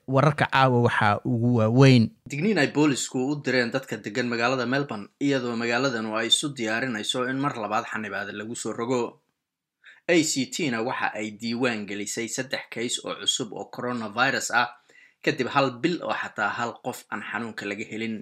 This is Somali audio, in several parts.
wararka caawa waxaa ugu waaweyn digniin ay boolisku u direen dadka degan magaalada melbourne iyadoo magaaladanu ay isu diyaarinayso in mar labaad xanibaada lagu soo rogo a c t na waxa ay diiwaan gelisay saddex kays oo cusub oo coronavirus ah kadib hal bil oo xataa hal qof aan xanuunka laga helin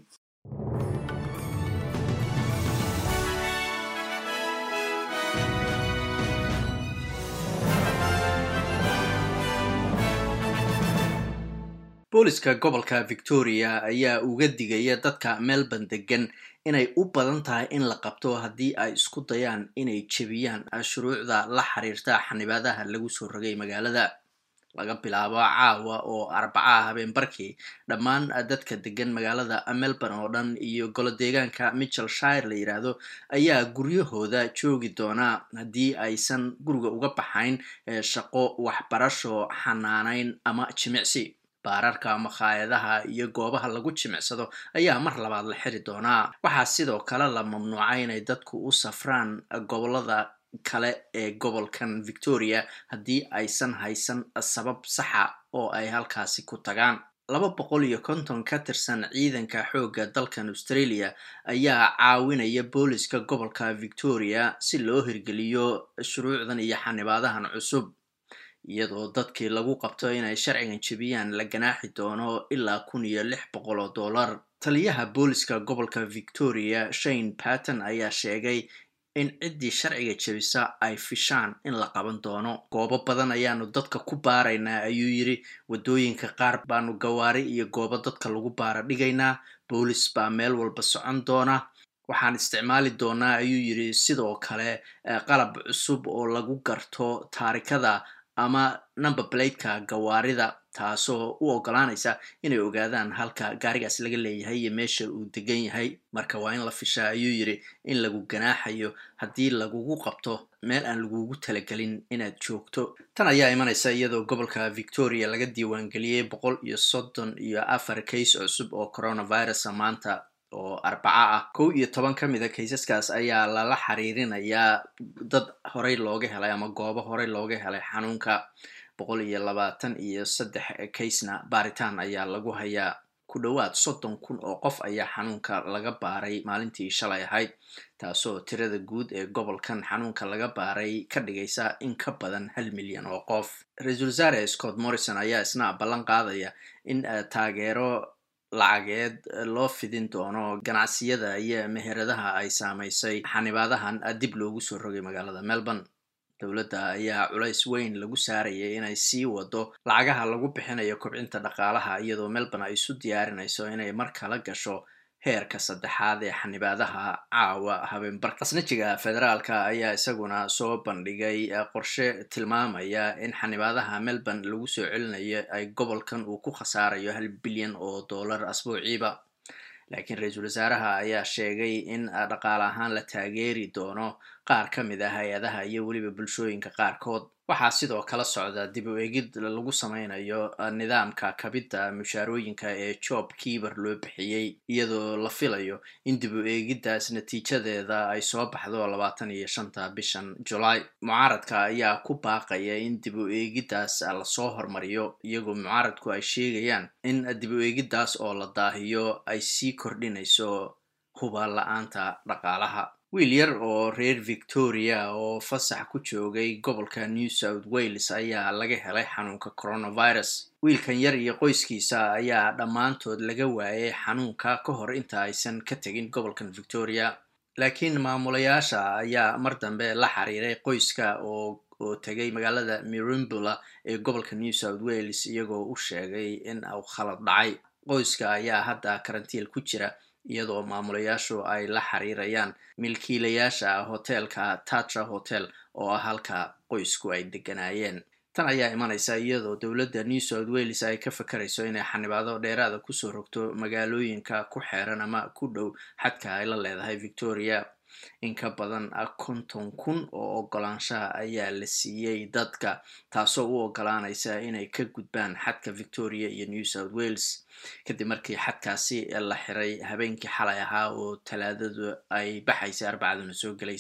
booliska gobolka victoria ayaa uga digaya dadka melbourne degan inay u badan tahay in la qabto haddii ay isku dayaan inay jebiyaan shuruucda la xiriirta xanibaadaha lagu soo rogay magaalada laga bilaabo caawa oo arbacaha habeen barkii dhammaan dadka degan magaalada melbourne oo dhan iyo golo deegaanka michel shire la yidhaahdo ayaa guryahooda joogi doonaa haddii aysan guriga uga baxayn shaqo waxbarasho xanaanayn ama jimicsi baararka makhaayadaha iyo goobaha lagu jimicsado ayaa mar labaad la xiri doonaa waxaa sidoo kale la mamnuucay inay dadku u safraan gobolada kale ee gobolkan victoria haddii aysan haysan sabab saxa oo ay halkaasi ku tagaan laba boqol iyo konton ka tirsan ciidanka xoogga dalkan australia ayaa caawinaya booliska gobolka victoria si loo hirgeliyo shuruucdan iyo xanibaadahan cusub iyadoo dadkii lagu qabto inay sharcigan jebiyaan la ganaaxi doono ilaa kun iyo lix boqol oo dollar taliyaha booliska gobolka victoria shane patton ayaa sheegay in ciddii sharciga jebisa ay fishaan in la qaban doono goobo badan ayaanu dadka ku baaraynaa ayuu yidhi waddooyinka qaar baanu gawaari iyo goobo dadka lagu baara dhigaynaa boolis baa meel walba socon doona waxaan isticmaali doonaa ayuu yidhi sidoo kale qalab cusub oo lagu garto taarikada ama number bladeka gawaarida taasoo u ogolaanaysa inay ogaadaan halka gaarigaas laga leeyahay iyo meesha uu degan yahay marka waa in la fishaa ayuu yidhi in lagu ganaaxayo haddii lagugu qabto meel aan lagugu talagelin inaad joogto tan ayaa imanaysa iyadoo gobolka victoria laga diiwaangeliyey boqol iyo soddon iyo afar kays cusub oo coronavirusa maanta oo arbaca ah kow iyo toban ka mid a kaysaskaas ayaa lala xiriirinayaa dad horey looga helay ama goobo horey looga helay xanuunka boqol iyo labaatan iyo saddex kaysna baaritaan ayaa lagu hayaa ku dhowaad soddon kun oo qof ayaa xanuunka laga baaray maalintii shalay ahayd taasoo tirada guud ee gobolkan xanuunka laga baaray ka dhigaysa in ka badan hal milyan oo qof ra-iisul wasaare scott morrison ayaa isna ballan qaadaya in taageero lacageed loo fidin doono ganacsiyada iyo meheradaha ay saamaysay xanibaadahan dib loogu soo rogay magaalada melbourne dowladda ayaa culays weyn lagu saarayay inay sii wado lacagaha lagu bixinayo kobcinta dhaqaalaha iyadoo melbourne ay isu diyaarinayso inay mar kala gasho heerka saddexaad ee xanibaadaha caawa habeenbar qasnajiga federaalka ayaa isaguna soo bandhigay qorshe tilmaamaya in xanibaadaha melbourne lagu soo celinayo ay gobolkan uu ku khasaarayo hal bilyan oo dollar asbuuciiba laakiin ra-iisul wasaaraha ayaa sheegay in dhaqaale ahaan la taageeri doono qaar ka mid ah hay-adaha iyo weliba bulshooyinka qaarkood waxaa sidoo kala socda dib u egid lagu sameynayo nidaamka kabidda mushaarooyinka ee job kiiber loo bixiyey iyadoo la filayo in dib u eegiddaas natiijadeeda ay soo baxdo labaatan iyo shanta bishan julaay mucaaradka ayaa ku baaqaya in dib u eegiddaas lasoo hormariyo iyagoo mucaaradku ay sheegayaan in dib u eegiddaas oo la daahiyo ay sii kordhinayso huba la-aanta dhaqaalaha wiil yar oo reer victoria oo fasax ku joogay gobolka new south wales ayaa laga helay xanuunka coronavirus wiilkan yar iyo qoyskiisa ayaa dhammaantood laga waayay xanuunka ka hor inta aysan ka tegin gobolkan victoria laakiin maamulayaasha ayaa mar dambe la xiriiray qoyska oo oo tegay magaalada mirumbula ee gobolka new south wales iyagoo u sheegay in uu khalad dhacay qoyska ayaa hadda karantiil ku jira iyadoo maamulayaashu ay la xiriirayaan milkiilayaasha hoteelka tatra hotel oo ah halka qoysku ay deganaayeen tan ayaa imanaysa iyadoo dowladda new south wales ay ka fakarayso inay xanibaado dheeraada kusoo rogto magaalooyinka ku xeeran ama ku dhow xadka ay la leedahay victoria in ka badan konton kun oo ogolaanshaha ayaa la siiyey dadka taasoo u ogolaanaysa inay ka gudbaan xadka victoria iyo new south wales kadib markii xadkaasi la xiray habeenkii xalay ahaa oo talaadadu ay baxaysay arbacaduna soo gelaysay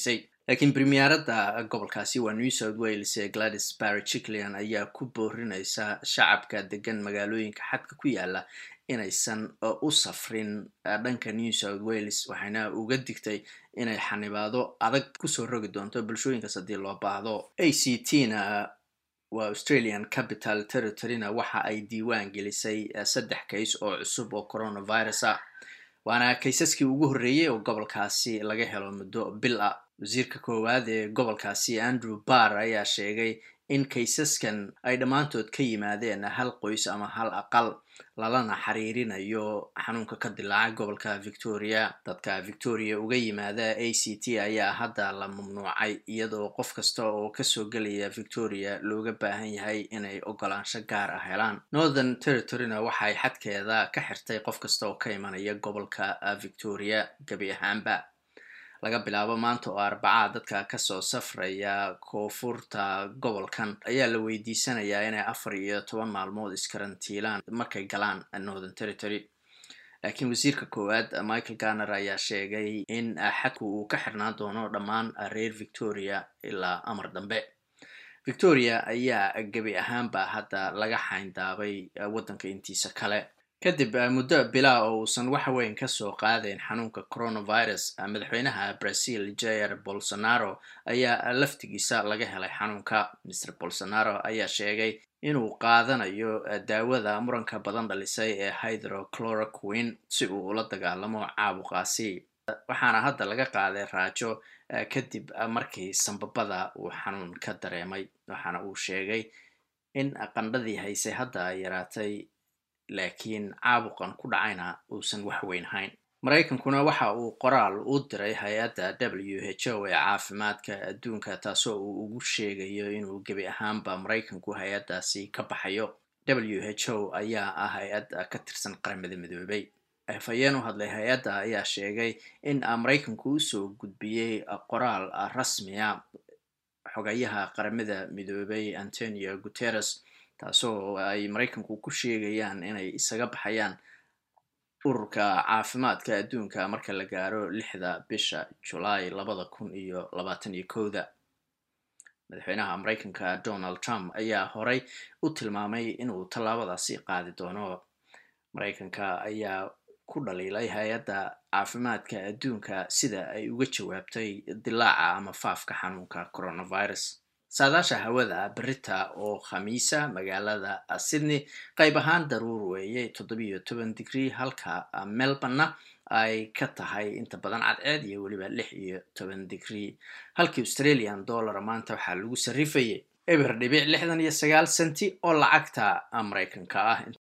laakiin premierada gobolkaasi waa new south wales ee gladys barry chicklian ayaa ku boorineysa shacabka degan magaalooyinka xadka ku yaala inaysan u safrin dhanka new south wales waxayna uga digtay inay xanibaado adag kusoo rogi doonto bulshooyinkaas haddii loo baahdo a c t na waa australian capital territoryna waxa ay diiwaan gelisay saddex kays oo cusub oo coronavirus ah waana kaysaskii ugu horreeyey oo gobolkaasi laga helo muddo bil ah wasiirka koowaad ee gobolkaasi andrew barr ayaa sheegay in kaysaskan ay dhammaantood ka yimaadeen hal qoys ama hal aqal lalana xiriirinayo xanuunka ka dilaaca gobolka victoria dadka victoria uga yimaada a c t ayaa hadda la mamnuucay iyadoo qof kasta oo kasoo gelaya victoria looga baahan yahay inay ogolaansho gaar ah helaan northern territoryna waxay xadkeeda ka xirtay qof kasta oo ka imanaya gobolka victoria gebi ahaanba laga bilaabo maanta oo arbacaa dadka kasoo safraya koonfurta gobolkan ayaa la weydiisanayaa inay afar iyo toban maalmood iskarantiilaan markay galaan northern territory laakiin wasiirka koowaad michael garner ayaa sheegay in xadku uu ka xirnaan doono dhammaan reer victoria ilaa amar dambe victoria ayaa gebi ahaanba hadda laga xayndaabay waddanka intiisa kale kadib muddo bilaa oo uusan wax weyn kasoo qaadayn xanuunka coronavirus madaxweynaha brazil jair bolsonaro ayaa laftigiisa laga helay xanuunka mr bolsonaro ayaa sheegay inuu qaadanayo daawada muranka badan dhalisay ee hydrochloroquine si uu ula dagaalamo caabuqaasi waxaana hadda laga qaaday raajo kadib markii sambabada uu xanuun ka dareemay waxaana uu sheegay in qandhadii haysay hadda ay yaraatay laakiin caabuqan ku dhacayna uusan wax weyn hayn maraykankuna waxa uu qoraal u diray hay-adda w h o ee caafimaadka adduunka taasoo uu ugu sheegayo inuu gebi ahaanba maraykanku hay-addaasi ka baxayo w h o ayaa ah hay-ad ka tirsan qaramada midoobay afhayeen u hadlay hay-adda ayaa sheegay in maraykanku usoo gudbiyey qoraal rasmiya xogayaha qaramada midoobay antonio guterres taasoo ay maraykanku ku sheegayaan inay isaga baxayaan ururka caafimaadka adduunka marka la gaaro lixda bisha julaay labada kun iyo labaatan iyo kowda madaxweynaha maraykanka donald trump ayaa horey u tilmaamay inuu tallaabadaasi qaadi doono maraykanka ayaa ku dhaliilay hay-adda caafimaadka adduunka sida ay uga jawaabtay dilaaca ama faafka xanuunka coronavirus saadaasha hawada berita oo khamiisa magaalada sydney qayb ahaan daruur weeyey toddobiyo toban digrie halka melborna ay ka tahay inta badan cadceed iyo weliba lix iyo toban digrie halkii australian dollar maanta waxaa lagu sarrifayay eber dhibic lixdan iyo sagaal senti oo lacagta maraykanka ah